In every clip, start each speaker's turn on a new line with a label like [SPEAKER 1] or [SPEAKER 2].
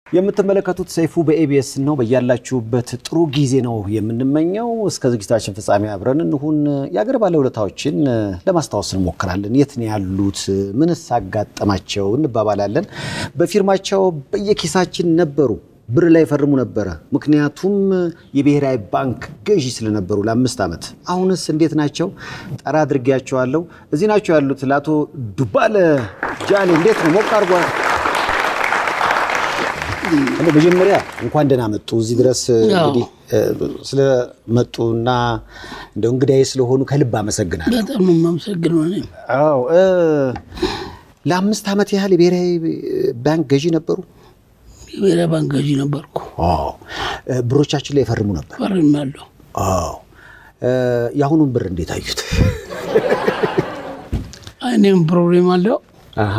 [SPEAKER 1] የምትመለከቱት ሰይፉ በኤቢኤስ ነው። በያላችሁበት ጥሩ ጊዜ ነው የምንመኘው። እስከ ዝግጅታችን ፍጻሜ አብረን እንሁን። የአገር ባለውለታዎችን ለማስታወስ እንሞክራለን። የት ነው ያሉት? ምንስ አጋጠማቸው? እንባባላለን። በፊርማቸው በየኪሳችን ነበሩ። ብር ላይ ፈርሙ ነበረ። ምክንያቱም የብሔራዊ ባንክ ገዢ ስለነበሩ ለአምስት ዓመት። አሁንስ እንዴት ናቸው? ጠራ አድርጌያቸዋለሁ። እዚህ ናቸው ያሉት። ለአቶ ዱባለ ጃሌ እንዴት ነው? ሞቅ አድርጓል። እንደው መጀመሪያ እንኳን ደህና መጡ እዚህ ድረስ እንግዲህ ስለመጡና እንደው እንግዳዬ ስለሆኑ ከልብ አመሰግናለሁ።
[SPEAKER 2] በጣም ነው የማመሰግነው። እኔም
[SPEAKER 1] አዎ እ ለአምስት ዓመት ያህል የብሔራዊ ባንክ ገዢ ነበሩ።
[SPEAKER 2] የብሔራዊ ባንክ ገዢ ነበርኩ።
[SPEAKER 1] አዎ እ ብሮቻችን ላይ የፈርሙ ነበር።
[SPEAKER 2] ፈርሜያለሁ።
[SPEAKER 1] አዎ እ የአሁኑን ብር እንዴት አዩት?
[SPEAKER 2] እኔም ፕሮብሌም አለው።
[SPEAKER 1] አሃ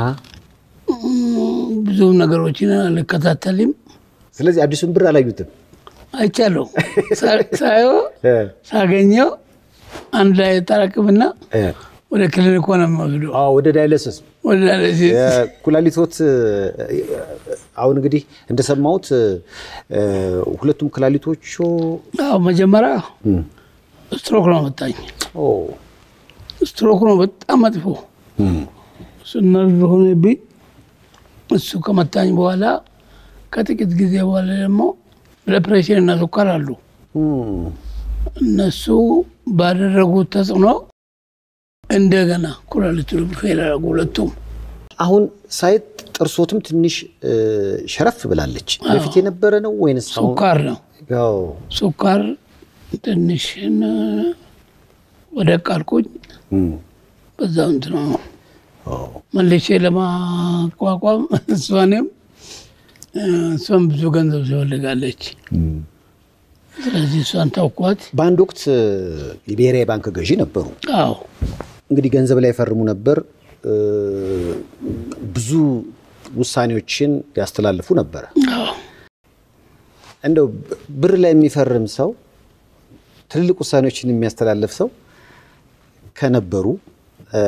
[SPEAKER 2] ብዙ ነገሮችን አልከታተልም።
[SPEAKER 1] ስለዚህ አዲሱን ብር አላዩትም።
[SPEAKER 2] አይቻለሁ። ሳየው
[SPEAKER 1] እ
[SPEAKER 2] ሳገኘው አንድ ላይ ጠራቅምና
[SPEAKER 1] እ
[SPEAKER 2] ወደ ክሊኒክ ሆነ የምወስደው
[SPEAKER 1] አዎ ወደ ዳይለስስ
[SPEAKER 2] ወደ ዳያሊሲስ።
[SPEAKER 1] ኩላሊቶት አሁን እንግዲህ እንደሰማሁት እ ሁለቱም ኩላሊቶቹ
[SPEAKER 2] አዎ መጀመሪያ ስትሮክ ነው መጣኝ።
[SPEAKER 1] ኦ
[SPEAKER 2] ስትሮክ ነው በጣም መጥፎ እሱ ነርቭ ሆነብኝ። እሱ ከመታኝ በኋላ ከጥቂት ጊዜ በኋላ ደግሞ ብለድ ፕሬሽር እና ስኳር አሉ።
[SPEAKER 1] እም
[SPEAKER 2] እነሱ ባደረጉት ተጽዕኖ እንደገና ኩላሊቱ ፌል አደረጉ ሁለቱም። አሁን
[SPEAKER 1] ሳይት ጥርሶትም ትንሽ እ ሸረፍ ብላለች። በፊት የነበረ ነው ወይንስ አሁን?
[SPEAKER 2] ስኳር ነው
[SPEAKER 1] ያው
[SPEAKER 2] ስኳር ትንሽ ን- ወደ ቃልኩኝ
[SPEAKER 1] እም
[SPEAKER 2] በዛው እንትን ነው
[SPEAKER 1] ኦ
[SPEAKER 2] መልሼ ለማቋቋም እሷንም እ እሷን ብዙ ገንዘብ ትፈልጋለች።
[SPEAKER 1] እም
[SPEAKER 2] ስለዚህ እሷን ታውቋት።
[SPEAKER 1] በአንድ ወቅት እ የብሔራዊ ባንክ ገዢ ነበሩ።
[SPEAKER 2] አዎ
[SPEAKER 1] እንግዲህ ገንዘብ ላይ ፈርሙ ነበር። እ ብዙ ውሳኔዎችን ያስተላልፉ ነበረ።
[SPEAKER 2] አዎ
[SPEAKER 1] እንደው ብር ላይ የሚፈርም ሰው ትልልቅ ውሳኔዎችን የሚያስተላልፍ ሰው ከነበሩ እ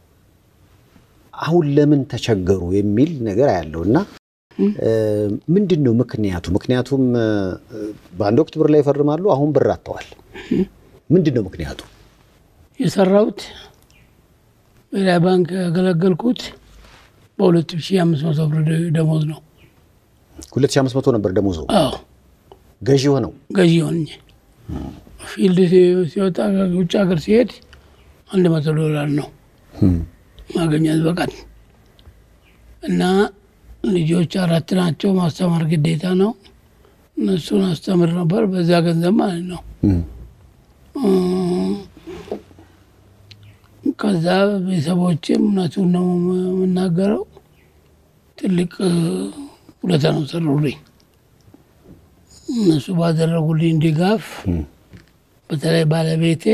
[SPEAKER 1] አሁን ለምን ተቸገሩ የሚል ነገር ያለው እና እ ምንድን ነው ምክንያቱ? ምክንያቱም እ በአንድ ወቅት ብር ላይ ይፈርማሉ፣ አሁን ብር አጥተዋል። ምንድን ነው ምክንያቱ?
[SPEAKER 2] የሰራሁት ብሔራዊ ባንክ ያገለገልኩት በሁለት ሺህ አምስት መቶ ብር ደሞዝ ነው።
[SPEAKER 1] 2500 ነበር ደሞዙ
[SPEAKER 2] አዎ
[SPEAKER 1] ገዢ ሆነው
[SPEAKER 2] ገዢ ሆኜ ፊልድ ሲ- ሲወጣ ውጭ ሀገር ሲሄድ አንድ መቶ ዶላር ነው ማገኘት በቀን እና ልጆች አራት ናቸው። ማስተማር ግዴታ ነው። እነሱን አስተምር ነበር በዛ ገንዘብ ማለት ነው። ከዛ ቤተሰቦችም እውነቱን ነው የምናገረው ትልቅ እ፣ ውለታ ነው ሰሩልኝ። እነሱ ባደረጉልኝ ድጋፍ በተለይ ባለቤቴ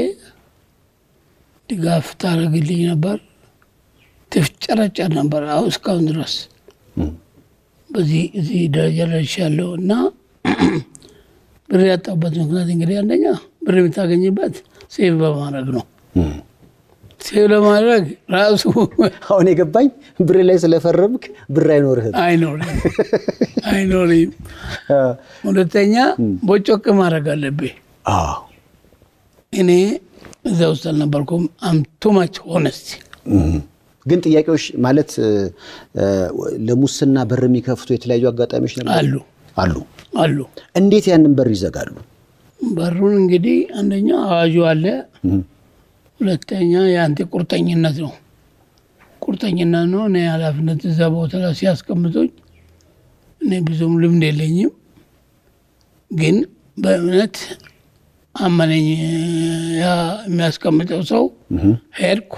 [SPEAKER 2] ድጋፍ ታደርግልኝ ነበር። ትፍጨረጨር ነበር። አሁ እስካሁን ድረስ በዚህ እዚህ ደረጃ ደርሻለሁ እና ብር ያጣሁበት ምክንያት እንግዲህ አንደኛ ብር የምታገኝበት ሴቭ በማድረግ ነው። ሴቭ ለማድረግ ራሱ
[SPEAKER 1] አሁን የገባኝ ብር ላይ ስለፈረምክ ብር አይኖርህም።
[SPEAKER 2] አይኖርም አይኖርም። ሁለተኛ ቦጮቅ ማድረግ አለብህ።
[SPEAKER 1] አዎ
[SPEAKER 2] እኔ እዛ ውስጥ አልነበርኩም። አም ቱ ማች ሆነስት
[SPEAKER 1] ግን ጥያቄዎች ማለት እ፣ እ፣ ለሙስና በር የሚከፍቱ የተለያዩ አጋጣሚዎች ነበሩ
[SPEAKER 2] አሉ
[SPEAKER 1] አሉ።
[SPEAKER 2] አሉ።
[SPEAKER 1] እንዴት ያንን በር ይዘጋሉ?
[SPEAKER 2] በሩን እንግዲህ አንደኛ አዋጁ አለ፣ ሁለተኛ የአንተ ቁርጠኝነት ነው። ቁርጠኝነት ነው። እኔ ኃላፊነት እዛ ቦታ ላይ ሲያስቀምጡኝ እኔ ብዙም ልምድ የለኝም፣ ግን በእምነት አመነኝ። ያ የሚያስቀምጠው ሰው ሄድኩ፣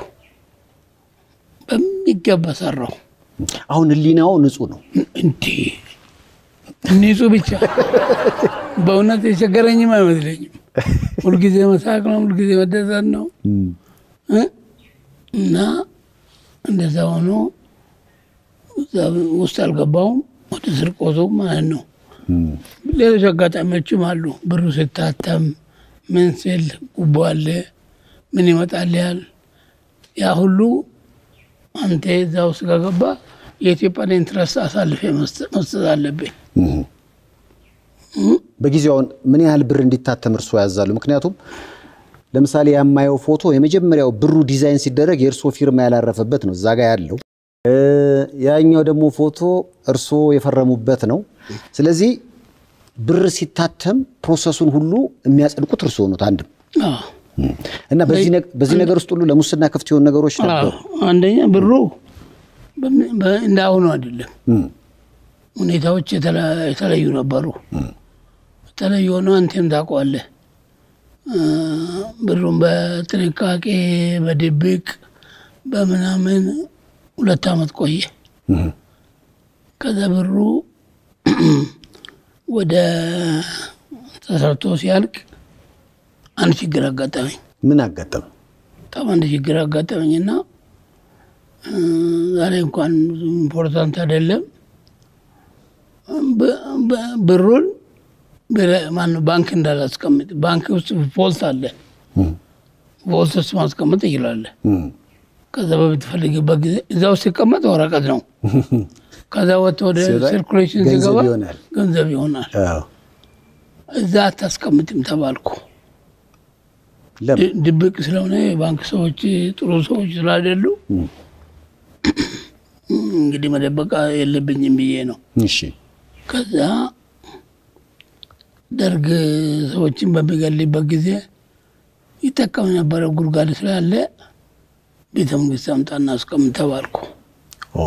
[SPEAKER 2] በሚገባ ሰራው።
[SPEAKER 1] አሁን ህሊናው ንጹህ ነው።
[SPEAKER 2] እንዲ ንጹህ ብቻ በእውነት የቸገረኝም አይመስለኝም። ሁልጊዜ መሳቅ ነው፣ ሁልጊዜ መደሰት ነው እ እና እንደዛ ሆኖ እዛ ውስጥ አልገባውም። ወደ ስርቆቱ ማለት ነው። ሌሎች አጋጣሚዎችም አሉ። ብሩ ስታተም ምን ስል ጉቦ አለ፣ ምን ይመጣል ያል ያ ሁሉ አንተ እዛ ውስጥ ከገባ የኢትዮጵያን ኢንትረስት አሳልፌ መስጠት መስጠት አለብኝ።
[SPEAKER 1] በጊዜው አሁን ምን ያህል ብር እንዲታተም እርስዎ ያዛሉ? ምክንያቱም ለምሳሌ የማየው ፎቶ የመጀመሪያው ብሩ ዲዛይን ሲደረግ የእርስዎ ፊርማ ያላረፈበት ነው እዛ ጋ ያለው። እ፣ ያኛው ደግሞ ፎቶ እርስዎ የፈረሙበት ነው። ስለዚህ ብር ሲታተም ፕሮሰሱን ሁሉ የሚያጸድቁት እርስዎ ነው አንድም
[SPEAKER 2] አዎ።
[SPEAKER 1] እና በዚህ ነግ- በዚህ ነገር ውስጥ ሁሉ ለሙስና ክፍት የሆኑ ነገሮች ነበሩ።
[SPEAKER 2] አዎ። አንደኛ ብሩ በምን- በ- እንደ አሁኑ አይደለም።
[SPEAKER 1] እም፣
[SPEAKER 2] ሁኔታዎች የተለ- የተለዩ ነበሩ። የተለዩ ሆነው አንተም ታውቀዋለህ። እ፣ ብሩን በጥንቃቄ በድብቅ በምናምን ሁለት ዓመት ቆየ።
[SPEAKER 1] እም፣
[SPEAKER 2] ከዛ ብሩ ወደ ተሰርቶ ሲያልቅ አንድ ችግር አጋጠመኝ።
[SPEAKER 1] ምን አጋጠመ?
[SPEAKER 2] በጣም አንድ ችግር አጋጠመኝና እ፣ ዛሬ እንኳን ብዙ ኢምፖርታንት አይደለም። ብ- ብ- ብሩን ብረ- ማነው ባንክ እንዳላስቀምጥ ባንክ ውስጥ ቮልት አለ።
[SPEAKER 1] እም፣
[SPEAKER 2] ቮልት ውስጥ ማስቀመጥ ይችላለህ።
[SPEAKER 1] እም፣
[SPEAKER 2] ከዛ በምትፈልግበት ጊዜ እዛ ውስጥ ሲቀመጥ ወረቀት ነው። ከዛ ወጥቶ ወደ
[SPEAKER 1] ሲወጣ
[SPEAKER 2] ሰርኩሌሽን
[SPEAKER 1] ገንዘብ
[SPEAKER 2] ሲገባ
[SPEAKER 1] ይሆናል።
[SPEAKER 2] ገንዘብ ይሆናል።
[SPEAKER 1] አዎ።
[SPEAKER 2] እዛ አታስቀምጥም ተባልኩ።
[SPEAKER 1] ለምን?
[SPEAKER 2] ድ- ድብቅ ስለሆነ የባንክ ሰዎች ጥሩ ሰዎች ስላይደሉ እንግዲህ መደበቅ የለብኝም ብዬ ነው።
[SPEAKER 1] እሺ።
[SPEAKER 2] ከዛ ደርግ ሰዎችን በሚገልበት ጊዜ ይጠቀም የነበረ ጉድጓድ ስላለ ቤተ መንግስት አምጣና አስቀምጥ ተባልኩ።
[SPEAKER 1] ኦ፣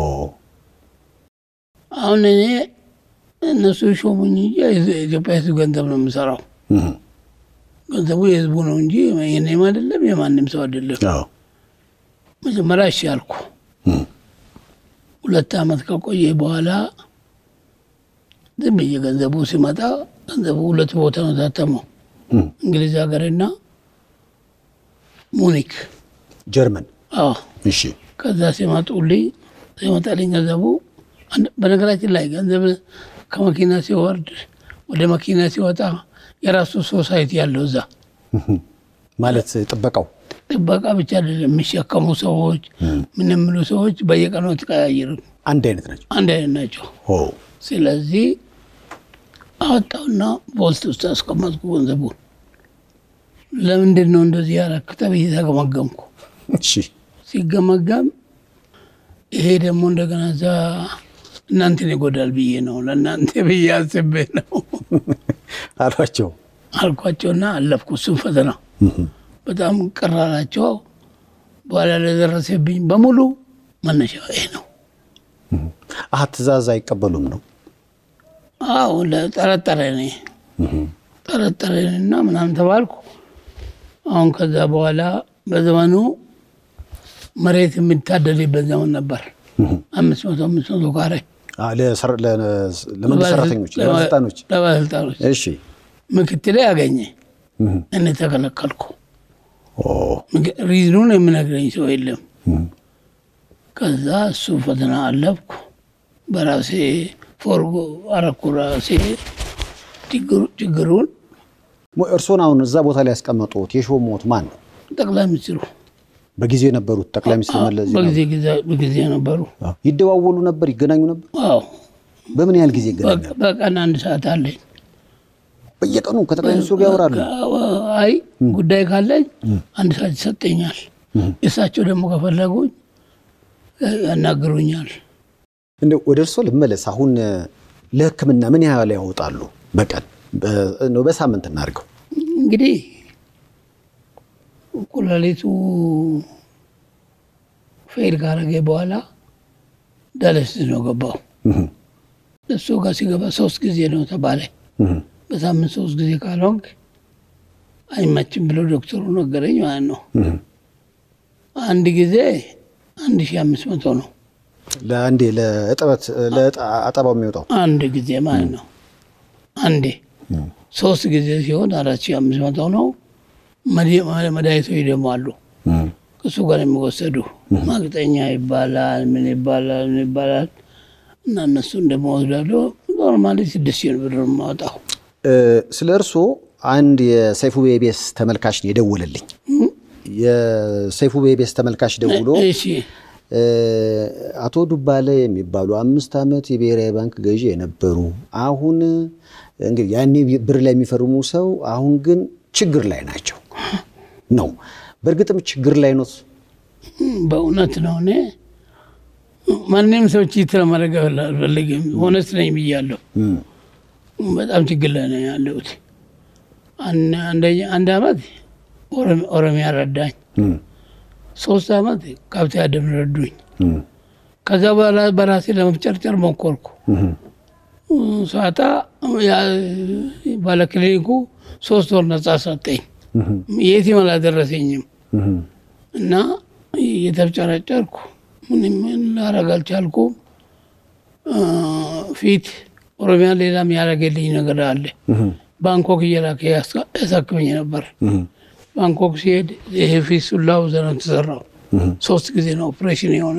[SPEAKER 2] አሁን እኔ እነሱ ሾሙኝ እንጂ የኢትዮጵያ ሕዝብ ገንዘብ ነው የምሰራው።
[SPEAKER 1] እም፣
[SPEAKER 2] ገንዘቡ የህዝቡ ነው እንጂ የኔም አይደለም የማንም ሰው አይደለም።
[SPEAKER 1] አዎ።
[SPEAKER 2] መጀመሪያ እሺ አልኩ።
[SPEAKER 1] እም፣
[SPEAKER 2] ሁለት ዓመት ከቆየ በኋላ ዝም ብዬ ገንዘቡ ሲመጣ ገንዘቡ ሁለት ቦታ ነው ታተመው፣
[SPEAKER 1] እም፣
[SPEAKER 2] እንግሊዝ ሀገርና ሙኒክ።
[SPEAKER 1] ጀርመን።
[SPEAKER 2] አዎ
[SPEAKER 1] እሺ።
[SPEAKER 2] ከዛ ሲመጡልኝ ሲመጣልኝ ገንዘቡ አንድ- በነገራችን ላይ ገንዘብ ከመኪና ሲወርድ ወደ መኪና ሲወጣ የራሱ ሶሳይቲ ያለው እዛ
[SPEAKER 1] እም፣ ማለት ጥበቃው
[SPEAKER 2] ጥበቃ ብቻ አይደለም የሚሸከሙ ሰዎች ምን የሚሉ ሰዎች በየቀኑ አትቀያየርም፣
[SPEAKER 1] አንድ አይነት ናቸው።
[SPEAKER 2] አንድ አይነት ናቸው።
[SPEAKER 1] ኦ፣
[SPEAKER 2] ስለዚህ አወጣውና ቮልት ውስጥ አስቀመጥኩ ገንዘቡን። ለምንድን ነው እንደዚህ ያረክ ተብዬ ተገመገምኩ።
[SPEAKER 1] እሺ።
[SPEAKER 2] ሲገመገም ይሄ ደግሞ እንደገና እዛ እናንተን ይጎዳል ብዬ ነው ለእናንተ ብዬ አስቤ ነው
[SPEAKER 1] አሏቸው።
[SPEAKER 2] አልኳቸውና አለፍኩ እሱን ፈተና። በጣም ቅር አላቸው። በኋላ ለደረሰብኝ በሙሉ መነሻ ይሄ ነው።
[SPEAKER 1] አሀ ትእዛዝ አይቀበሉም ነው።
[SPEAKER 2] አዎ ለጠረጠረ ኔ ጠረጠረንና ምናምን ተባልኩ። አሁን ከዛ በኋላ በዘመኑ መሬት የሚታደልበት ዘመን ነበር። አምስት መቶ አምስት መቶ ካሬ
[SPEAKER 1] አ፣ ለሰር- ለ- ለመንግስት ሰራተኞች፣ ለባለስልጣኖች።
[SPEAKER 2] ለባለስልጣኖች
[SPEAKER 1] እሺ።
[SPEAKER 2] ምክትሌ ያገኘ
[SPEAKER 1] እም፣
[SPEAKER 2] እኔ ተከለከልኩ።
[SPEAKER 1] ኦ፣
[SPEAKER 2] ምክ- ሪዝኑን የምነግረኝ ሰው የለም።
[SPEAKER 1] እም፣
[SPEAKER 2] ከዛ እሱ ፈተና አለፍኩ። በራሴ ፎርጎ አረኩ ራሴ ችግሩ- ችግሩን
[SPEAKER 1] ሞ- እርስዎን አሁን እዛ ቦታ ላይ ያስቀመጡት የሾሙት ማን ነው?
[SPEAKER 2] ጠቅላይ ሚኒስትሩ
[SPEAKER 1] በጊዜው የነበሩት ጠቅላይ ሚኒስትር መለስ ዜናዊ
[SPEAKER 2] በጊዜ ጊዜ- በጊዜ ነበሩ።
[SPEAKER 1] አዎ። ይደዋወሉ ነበር፣ ይገናኙ ነበር።
[SPEAKER 2] አዎ
[SPEAKER 1] በምን ያህል ጊዜ ይገናኛሉ?
[SPEAKER 2] በ- በቀን አንድ ሰዓት አለኝ።
[SPEAKER 1] በየቀኑ ከጠቅላይ ሚኒስትሩ ጋር ያወራሉ።
[SPEAKER 2] አይ ጉዳይ ካለኝ አንድ ሰዓት ይሰጠኛል። እሳቸው ደግሞ ከፈለጉኝ ያናግሩኛል።
[SPEAKER 1] እንደው ወደ እርስዎ ልመለስ። አሁን እ፣ ለሕክምና ምን ያህል ያወጣሉ በቀን በ- እንደው በሳምንት እናድርገው?
[SPEAKER 2] እንግዲህ ኩላሊቱ ፌል ካረገ በኋላ ዳያሊሲስ ነው ገባው።
[SPEAKER 1] እም፣
[SPEAKER 2] እሱ ጋር ሲገባ ሶስት ጊዜ ነው ተባለ።
[SPEAKER 1] እም፣
[SPEAKER 2] በሳምንት ሶስት ጊዜ ካልሆንክ አይመችም ብሎ ዶክተሩ ነገረኝ ማለት ነው።
[SPEAKER 1] እም።
[SPEAKER 2] አንድ ጊዜ አንድ ሺህ አምስት መቶ ነው
[SPEAKER 1] ለአንዴ ለእጥበት ለአጠባው የሚወጣው
[SPEAKER 2] አንድ ጊዜ ማለት ነው። አንዴ ሶስት ጊዜ ሲሆን አራት ሺህ አምስት መቶ ነው። መድ- መድኃኒቶች ደግሞ አሉ
[SPEAKER 1] እም፣
[SPEAKER 2] ከእሱ ጋር የሚወሰዱ ማቅጠኛ ይባላል፣ ምን ይባላል፣ ምን ይባላል እና እነሱን ደግሞ ወስዳለሁ። ኖርማሊ ስድስት ሺህ ብር ነው የማወጣው።
[SPEAKER 1] እ፣ ስለ እርስዎ አንድ የሰይፉ ቤቤስ ተመልካች ነው የደወለልኝ። የሰይፉ ቤቤስ ተመልካች ደውሎ
[SPEAKER 2] እሺ
[SPEAKER 1] አቶ ዱባለ የሚባሉ አምስት ዓመት የብሔራዊ ባንክ ገዢ የነበሩ አሁን እንግዲህ ያኔ ብር ላይ የሚፈርሙ ሰው አሁን ግን ችግር ላይ ናቸው ነው። በእርግጥም ችግር ላይ ነው።
[SPEAKER 2] በእውነት ነው። እኔ ማንም ሰው ቺት ለማድረግ አልፈልግም። ሆነስት ነኝ ብያለሁ። በጣም ችግር ላይ ነው ያለሁት። አንድ አመት ኦሮሚያ ረዳኝ፣ ሶስት አመት ከብት አደም ረዱኝ። ከዛ በኋላ በራሴ ለመፍጨርጨር ሞከርኩ። ሳታ ባለክሊኒኩ ሶስት ወር ነጻ ሰጠኝ። የትም አላደረሰኝም እና የተፍጨረጨርኩ ምንም ላረግ አልቻልኩም። ፊት ኦሮሚያ ሌላም ያደረገልኝ ነገር አለ። ባንኮክ እየላከ ያሳክመኝ ነበር። ባንኮክ ሲሄድ ይሄ ፊት ሱላው ዘነ ተሰራው ሶስት ጊዜ ነው ኦፕሬሽን የሆነ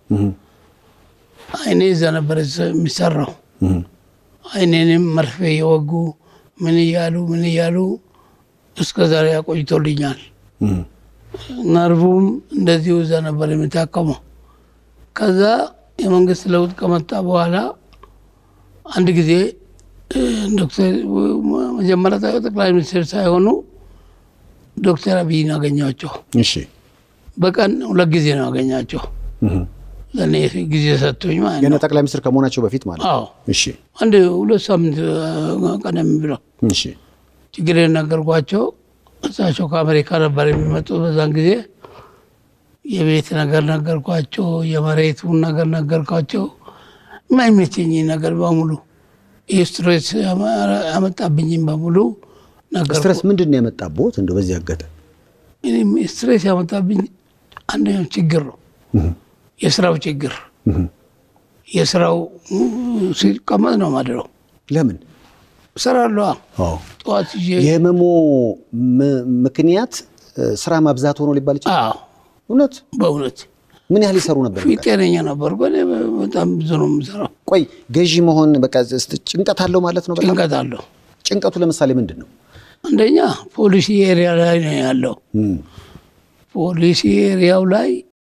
[SPEAKER 2] አይኔ እዛ ነበር የሚሰራው። አይኔንም መርፌ የወጉ ምን እያሉ ምን እያሉ እስከ ዛሬ ያቆይቶልኛል። ነርቡም እንደዚሁ እዛ ነበር የሚታከመው። ከዛ የመንግስት ለውጥ ከመጣ በኋላ አንድ ጊዜ ዶክተር መጀመሪያ ጠቅላይ ሚኒስትር ሳይሆኑ ዶክተር አብይን አገኛቸው።
[SPEAKER 1] እሺ
[SPEAKER 2] በቀን ሁለት ጊዜ ነው አገኛቸው። ለእኔ ጊዜ ሰጥቶኝ ማለት
[SPEAKER 1] ገና
[SPEAKER 2] ነው።
[SPEAKER 1] ጠቅላይ ሚኒስትር ከመሆናቸው በፊት ማለት ነው።
[SPEAKER 2] አዎ
[SPEAKER 1] እሺ
[SPEAKER 2] አንድ ሁለት ሳምንት ቀደም ብለው
[SPEAKER 1] እሺ
[SPEAKER 2] ችግር ነገርኳቸው። እሳቸው ከአሜሪካ ነበር የሚመጡት በዛን ጊዜ። የቤት ነገር ነገርኳቸው፣ የመሬቱን ነገር ነገርኳቸው። የማይመቸኝ ነገር በሙሉ ይህ ስትሬስ ያመጣብኝም በሙሉ ነገር
[SPEAKER 1] ስትረስ ምንድን ነው የመጣቦት? እንደው በዚህ አጋጣሚ
[SPEAKER 2] እኔም ስትሬስ ያመጣብኝ አንደኛው ችግር ነው፣ የስራው ችግር። የስራው ሲቀመጥ ነው ማድረው
[SPEAKER 1] ለምን?
[SPEAKER 2] እሰራለሁ።
[SPEAKER 1] አዎ
[SPEAKER 2] ጠዋት ይዤ
[SPEAKER 1] የህመሙ ም- ምክንያት እ፣ ስራ ማብዛት ሆኖ ሊባል ይችላል።
[SPEAKER 2] አዎ፣
[SPEAKER 1] እውነት
[SPEAKER 2] በእውነት
[SPEAKER 1] ምን ያህል ይሰሩ ነበር?
[SPEAKER 2] ፊት ጤነኛ ነበርኩ። እኔ በጣም ብዙ ነው የምሰራው።
[SPEAKER 1] ቆይ ገዢ መሆን በቃ ስ- ጭንቀት አለው ማለት ነው። በጣም
[SPEAKER 2] ጭንቀት አለው።
[SPEAKER 1] ጭንቀቱ ለምሳሌ ምንድን ነው?
[SPEAKER 2] አንደኛ ፖሊሲ ኤሪያ ላይ ነው ያለው።
[SPEAKER 1] እም፣
[SPEAKER 2] ፖሊሲ ኤሪያው ላይ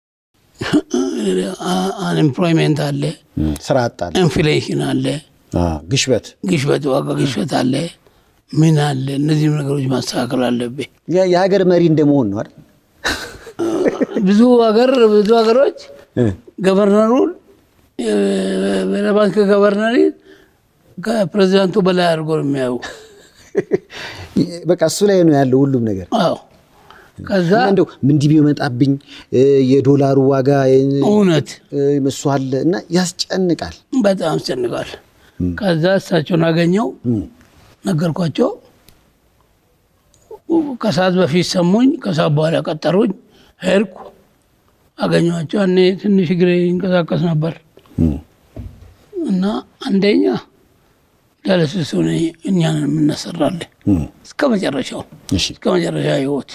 [SPEAKER 2] አንኤምፕሎይሜንት አለ፣
[SPEAKER 1] እም፣ ስራ አጣል፣
[SPEAKER 2] ኢንፍሌሽን አለ፣
[SPEAKER 1] ግሽበት፣
[SPEAKER 2] ግሽበት፣ ዋጋ ግሽበት አለ፣ ምን አለ። እነዚህም ነገሮች ማስተካከል አለብኝ።
[SPEAKER 1] የ- የሀገር መሪ እንደመሆን ነው አይደል?
[SPEAKER 2] ብዙ ሀገር ብዙ ሀገሮች
[SPEAKER 1] እ፣
[SPEAKER 2] ገቨርነሩን ብሔራዊ ባንክ ገቨርነሪ ከፕሬዚዳንቱ በላይ አድርጎ ነው የሚያዩ።
[SPEAKER 1] በቃ እሱ ላይ ነው ያለው ሁሉም ነገር።
[SPEAKER 2] አዎ ከዛ
[SPEAKER 1] እና እንደው ምንዲህ ቢመጣብኝ እ፣ የዶላሩ ዋጋ እ፣
[SPEAKER 2] እውነት
[SPEAKER 1] እሱ አለ እና ያስጨንቃል።
[SPEAKER 2] በጣም አስጨንቃል። ከዛ እሳቸውን አገኘው ነገርኳቸው። ከሰዓት በፊት ሰሙኝ። ከሰዓት በኋላ ቀጠሩኝ። ሄድኩ አገኘኋቸው። እኔ ትንሽ እግሬ ይንቀሳቀስ ነበር እና አንደኛ ዳለስሱ እኛን የምናሰራለን እስከ መጨረሻው
[SPEAKER 1] እሺ
[SPEAKER 2] እስከ መጨረሻ ህይወት።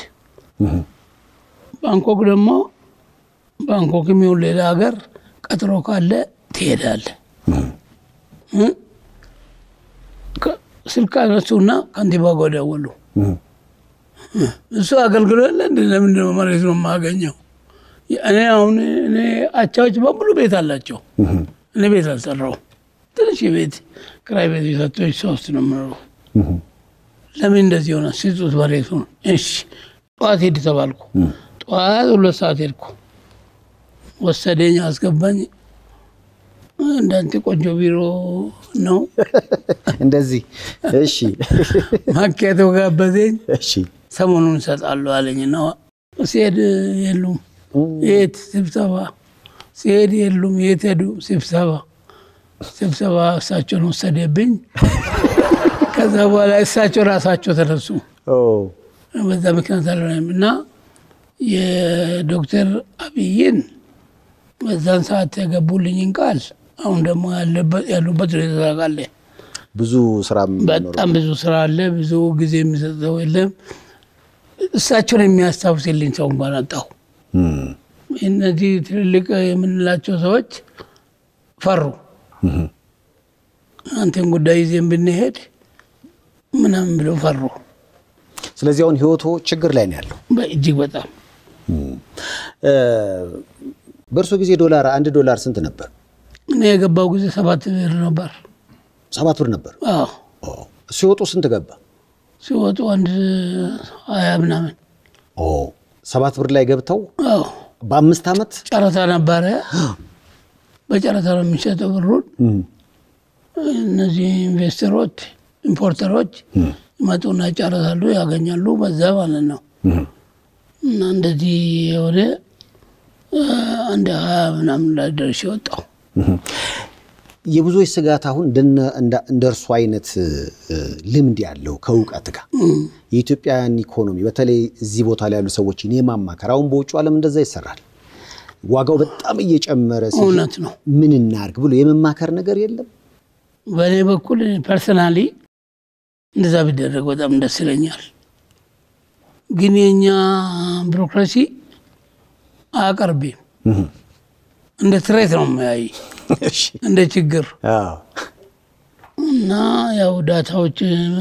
[SPEAKER 2] ባንኮክ ደግሞ ባንኮክ የሚሆን ሌላ ሀገር ቀጥሮ ካለ ትሄዳለህ። እ? ከ- ስልክ አነሱና ከንቲባ ጋር ደወሉ። እሱ አገልግሎ የለ እንደ ለምንድን ነው መሬት ነው የማገኘው? እኔ አሁን እኔ አቻዎች በሙሉ ቤት አላቸው። እኔ ቤት አልሰራው ትንሽ የቤት ክራይ ቤት የሰጠች ሶስት ነው የምኖረው። ለምን እንደዚህ ሆነ? ስጡት መሬቱን። እሺ ጠዋት ሄድ ተባልኩ። ጠዋት ሁለት ሰዓት ሄድኩ። ወሰደኝ፣ አስገባኝ። እንዳንተ ቆንጆ ቢሮ ነው።
[SPEAKER 1] እንደዚህ እሺ
[SPEAKER 2] ማኪያቶ ጋበዘኝ።
[SPEAKER 1] እሺ
[SPEAKER 2] ሰሞኑን እሰጣለሁ አለኝ እና ሲሄድ የሉም። የት ስብሰባ? ሲሄድ የሉም። የት ሄዱ? ስብሰባ። ስብሰባ እሳቸውን ወሰደብኝ። ከዛ በኋላ እሳቸው ራሳቸው ተነሱ።
[SPEAKER 1] ኦ
[SPEAKER 2] በዛ ምክንያት አልሆነም እና የዶክተር አብይን በዛን ሰዓት የገቡልኝን ቃል አሁን ደግሞ ያለበት- ያሉበት ሁኔታ ታውቃለህ።
[SPEAKER 1] ብዙ ስራ
[SPEAKER 2] በጣም ብዙ ስራ አለ። ብዙ ጊዜ የሚሰጠው የለም። እሳቸውን የሚያስታውስልኝ ሰው እንኳን አጣሁ። እነዚህ ትልልቅ የምንላቸው ሰዎች ፈሩ። አንተን ጉዳይ ይዜን ብንሄድ ምናምን ብለው ፈሩ።
[SPEAKER 1] ስለዚህ አሁን ህይወቶ ችግር ላይ ነው ያለው።
[SPEAKER 2] እጅግ በጣም
[SPEAKER 1] እ፣ በእርሶ ጊዜ ዶላር አንድ ዶላር ስንት ነበር?
[SPEAKER 2] እኔ የገባው ጊዜ ሰባት ብር ነበር።
[SPEAKER 1] ሰባት ብር ነበር።
[SPEAKER 2] አዎ
[SPEAKER 1] ኦ፣ ሲወጡ ስንት ገባ?
[SPEAKER 2] ሲወጡ አንድ ሀያ ምናምን።
[SPEAKER 1] ኦ፣ ሰባት ብር ላይ ገብተው
[SPEAKER 2] አዎ
[SPEAKER 1] በአምስት ዓመት
[SPEAKER 2] ጨረታ ነበረ። በጨረታ ነው የሚሸጠው ብሩን።
[SPEAKER 1] እም፣
[SPEAKER 2] እነዚህ ኢንቨስተሮች ኢምፖርተሮች ይመጡና ይጨረሳሉ፣ ያገኛሉ በዛ ማለት ነው።
[SPEAKER 1] እም።
[SPEAKER 2] እና እንደዚህ የሆነ አ፣ አንድ ሀያ ምናምን ላይ ደርሼ ወጣሁ።
[SPEAKER 1] የብዙዎች ስጋት አሁን እንደነ- እንደ- እንደ እርሱ አይነት እ፣ ልምድ ያለው ከእውቀት ጋር የኢትዮጵያን ኢኮኖሚ በተለይ እዚህ ቦታ ላይ ያሉ ሰዎችን የማማከር አሁን በውጭ ዓለም እንደዛ ይሰራል። ዋጋው በጣም እየጨመረ ሲሄድ
[SPEAKER 2] እውነት ነው።
[SPEAKER 1] ምን እናርግ ብሎ የመማከር ነገር የለም።
[SPEAKER 2] በእኔ በኩል ፐርሰናሊ እንደዛ ቢደረግ በጣም ደስ ይለኛል። ግን የእኛ ቢሮክራሲ አያቀርብም። እንደ ትሬት ነው የሚያይ እንደ ችግር
[SPEAKER 1] አዎ።
[SPEAKER 2] እና ያው ዳታዎች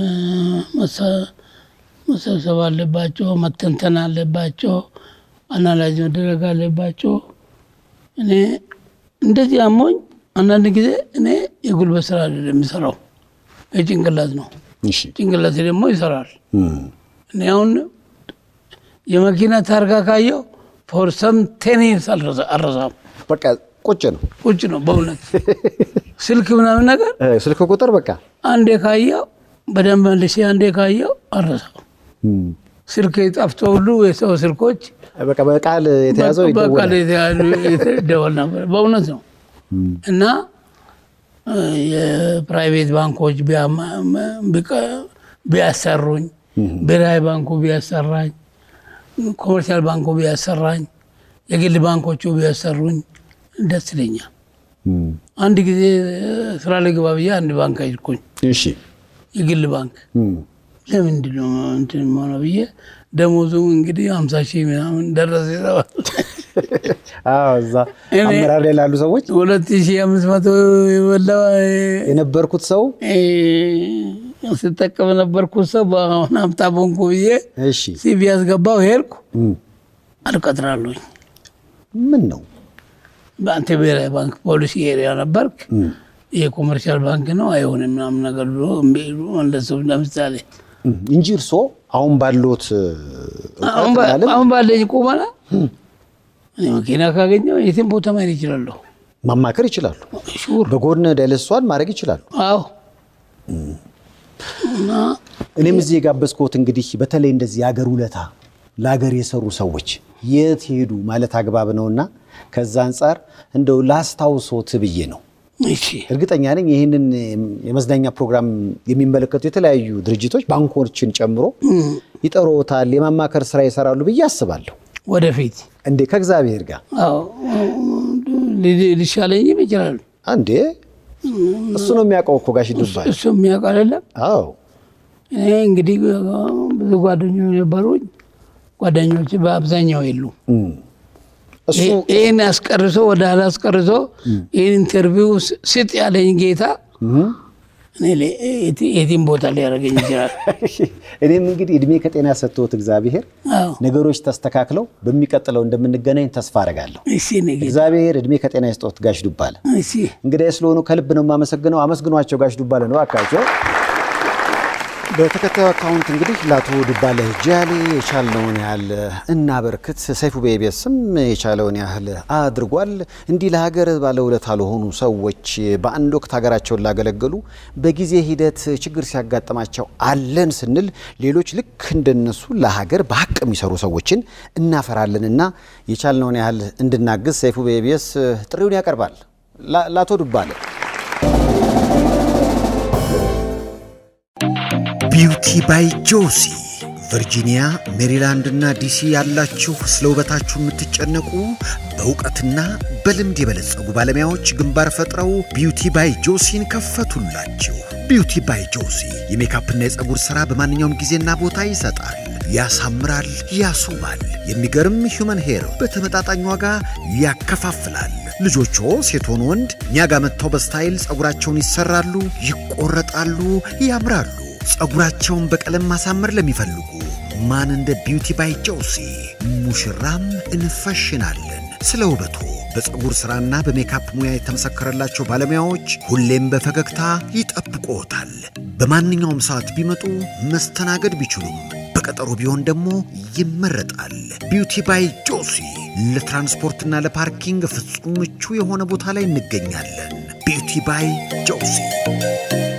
[SPEAKER 2] መሰ- መሰብሰብ አለባቸው፣ መተንተን አለባቸው፣ አናላይዝ መደረግ አለባቸው። እኔ እንደዚህ አሞኝ አንዳንድ ጊዜ እኔ የጉልበት ስራ አይደለም የሚሰራው የጭንቅላት ነው።
[SPEAKER 1] እሺ።
[SPEAKER 2] ጭንቅላት ደግሞ ይሰራል።
[SPEAKER 1] እም፣
[SPEAKER 2] እኔ አሁን የመኪና ታርጋ ካየው ፎር ሰም ቴን ይርስ አልረሳም።
[SPEAKER 1] በቃ ቁጭ ነው
[SPEAKER 2] ቁጭ ነው በእውነት ስልክ ምናምን ነገር
[SPEAKER 1] እ፣ ስልክ ቁጥር በቃ
[SPEAKER 2] አንዴ ካየው በደንብ መልሼ አንዴ ካየው አልረሳም።
[SPEAKER 1] እም፣
[SPEAKER 2] ስልክ ጠፍቶ ሁሉ የሰው ስልኮች
[SPEAKER 1] በቃ በቃል የተያዘው
[SPEAKER 2] በቃ
[SPEAKER 1] ይደወላል።
[SPEAKER 2] የተያዙ ይደወል ነበር። በእውነት ነው እና እ፣ የፕራይቬት ባንኮች ቢያማ- ቢቀ- ቢያሰሩኝ፣ ብሔራዊ ባንኩ ቢያሰራኝ፣ ኮመርሻል ባንኩ ቢያሰራኝ፣ የግል ባንኮቹ ቢያሰሩኝ ደስ ይለኛል።
[SPEAKER 1] እም፣
[SPEAKER 2] አንድ ጊዜ እ፣ ስራ ልግባ ብዬ አንድ ባንክ ሄድኩኝ፣
[SPEAKER 1] እሺ።
[SPEAKER 2] የግል ባንክ
[SPEAKER 1] እም፣
[SPEAKER 2] ለምንድን ነው እንትን የሆነው ብዬ ደሞዙ እንግዲህ ሀምሳ ሺህ ምናምን ደረሰ የተባለ
[SPEAKER 1] አዎ፣ እዛ
[SPEAKER 2] እኔ-
[SPEAKER 1] አመራር ላይ ላሉ ሰዎች
[SPEAKER 2] ሁለት ሺህ አምስት መቶ የበላ
[SPEAKER 1] የነበርኩት ሰው
[SPEAKER 2] ስጠቀም ነበርኩት ሰው በአሁን ሀብታም ሆንኩ ብዬ
[SPEAKER 1] እሺ፣
[SPEAKER 2] ሲቪ ያስገባው ሄድኩ
[SPEAKER 1] እም፣
[SPEAKER 2] አልቀጥራለሁኝ።
[SPEAKER 1] ምን ነው
[SPEAKER 2] በአንተ ብሔራዊ ባንክ ፖሊሲ ኤሪያ ነበርክ፣
[SPEAKER 1] እም፣
[SPEAKER 2] ይሄ ኮመርሻል ባንክ ነው አይሆንም ምናምን ነገር ብሎ እምቢ ብሎ መለሰው። ለምሳሌ
[SPEAKER 1] እም፣ እንጂ እርሶ አሁን ባሉት
[SPEAKER 2] አሁን በ- አሁን ባለኝ ቁመና እኔ መኪና ካገኘው የትም ቦታ መሄድ ይችላለሁ።
[SPEAKER 1] ማማከር ይችላሉ።
[SPEAKER 2] ሹር
[SPEAKER 1] በጎን ዳይለሷን ማድረግ ይችላሉ።
[SPEAKER 2] አዎ እና
[SPEAKER 1] እኔም እዚህ የጋበዝኩት እንግዲህ በተለይ እንደዚህ የሀገር ውለታ ለሀገር የሰሩ ሰዎች የት ሄዱ ማለት አግባብ ነውና ከዛ አንጻር እንደው ላስታውሶት ብዬ ነው።
[SPEAKER 2] እሺ
[SPEAKER 1] እርግጠኛ ነኝ ይህንን የመዝናኛ ፕሮግራም የሚመለከቱ የተለያዩ ድርጅቶች ባንኮችን ጨምሮ ይጠሮታል፣ የማማከር ስራ ይሰራሉ ብዬ አስባለሁ።
[SPEAKER 2] ወደፊት
[SPEAKER 1] እንዴ ከእግዚአብሔር ጋር
[SPEAKER 2] አዎ ሊ- ሊሻለኝም ይችላል።
[SPEAKER 1] አንዴ እሱ ነው የሚያውቀው እኮ ጋሽ ዱባይ።
[SPEAKER 2] እሱ የሚያውቅ አይደለም።
[SPEAKER 1] አዎ
[SPEAKER 2] እኔ እንግዲህ ብዙ ጓደኞች ነበሩኝ። ጓደኞች በአብዛኛው የሉ።
[SPEAKER 1] እም። እሱ
[SPEAKER 2] ይህን አስቀርሶ ወደ ኋላ አስቀርሶ ይህን ኢንተርቪው ስ- ስጥ ያለኝ ጌታ
[SPEAKER 1] እም።
[SPEAKER 2] እኔ ለ- የት- የትም ቦታ ሊያደርገኝ ይችላል።
[SPEAKER 1] እኔም እንግዲህ እድሜ ከጤና ሰጥቶት እግዚአብሔር
[SPEAKER 2] አዎ
[SPEAKER 1] ነገሮች ተስተካክለው በሚቀጥለው እንደምንገናኝ ተስፋ አደርጋለሁ።
[SPEAKER 2] እሺ እኔ ጌታ
[SPEAKER 1] እግዚአብሔር እድሜ ከጤና ይስጦት ጋሽ ዱባለ።
[SPEAKER 2] እሺ
[SPEAKER 1] እንግዲህ ስለሆኑ ከልብ ነው የማመሰግነው። አመስግኗቸው ጋሽ ዱባለ ነው አካቸው። በተከታዩ አካውንት እንግዲህ ለአቶ ዱባለ ጃሌ የቻልነውን ያህል እናበርክት። ሰይፉ በኢቢኤስም የቻለውን ያህል አድርጓል። እንዲህ ለሀገር ባለውለታ ለሆኑ ሰዎች በአንድ ወቅት ሀገራቸውን ላገለገሉ በጊዜ ሂደት ችግር ሲያጋጥማቸው አለን ስንል ሌሎች ልክ እንደነሱ ለሀገር በሀቅ የሚሰሩ ሰዎችን እናፈራለንና የቻልነውን ያህል እንድናግዝ ሰይፉ በኢቢኤስ ጥሪውን ያቀርባል ላ- ለአቶ ዱባለ
[SPEAKER 3] ቢውቲ ባይ ጆሲ ቨርጂኒያ፣ ሜሪላንድ እና ዲሲ ያላችሁ ስለ ውበታችሁ የምትጨነቁ በእውቀትና በልምድ የበለጸጉ ባለሙያዎች ግንባር ፈጥረው ቢውቲ ባይ ጆሲን ከፈቱላችሁ። ቢውቲ ባይ ጆሲ የሜካፕና የፀጉር ሥራ በማንኛውም ጊዜና ቦታ ይሰጣል፣ ያሳምራል፣ ያስውባል። የሚገርም ሂውመን ሄር በተመጣጣኝ ዋጋ ያከፋፍላል። ልጆቹ ሴት ሆኑ ወንድ እኛ ጋር መጥተው በስታይል ፀጉራቸውን ይሰራሉ፣ ይቆረጣሉ፣ ያምራሉ። ፀጉራቸውን በቀለም ማሳመር ለሚፈልጉ ማን እንደ ቢውቲ ባይ ጆሲ ሙሽራም እንፈሽናለን። ስለ ውበቱ በፀጉር ሥራና በሜካፕ ሙያ የተመሰከረላቸው ባለሙያዎች ሁሌም በፈገግታ ይጠብቅዎታል። በማንኛውም ሰዓት ቢመጡ መስተናገድ ቢችሉም በቀጠሮ ቢሆን ደግሞ ይመረጣል። ቢውቲ ባይ ጆሲ ለትራንስፖርትና ለፓርኪንግ ፍጹም ምቹ የሆነ ቦታ ላይ እንገኛለን። ቢውቲ ባይ ጆሲ